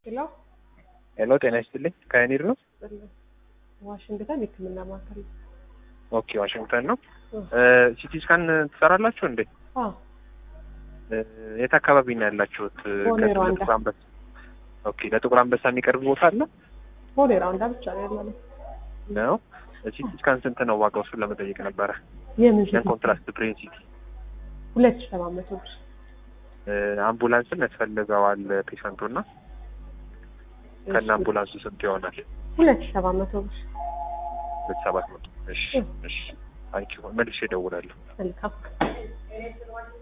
ሄሎ ሄሎ ጤና ይስጥልኝ ከኒር ነው ዋሽንግተን የህክምና ማዕከል ነው። ኦኬ ዋሽንግተን ነው እ ሲቲ ስካን ትሰራላችሁ እንዴ አዎ እ የት አካባቢ ነው ያላችሁት ቦሌ ከዚህ ሩዋንዳ። ለጥቁር አንበሳ ኦኬ ለጥቁር አንበሳ የሚቀርብ ቦታ አለ ቦሌ ራውንዳ ብቻ ነው ያለነው። ነው ሲቲ ስካን ስንት ነው ዋጋው እሱን ለመጠየቅ ነበረ የምን ያን ኮንትራስት ብሬን ሲቲ ሁለት ሺህ ሰባት መቶ ብር እ አምቡላንስም ያስፈልገዋል ፔሸንቱ እና ከነ አምቡላንሱ ስንት ይሆናል ሁለት ሺህ ሰባት መቶ ብር ሁለት ሰባት መቶ እሺ እ። እሺ ታንኪዩ መልሼ እደውላለሁ መልካም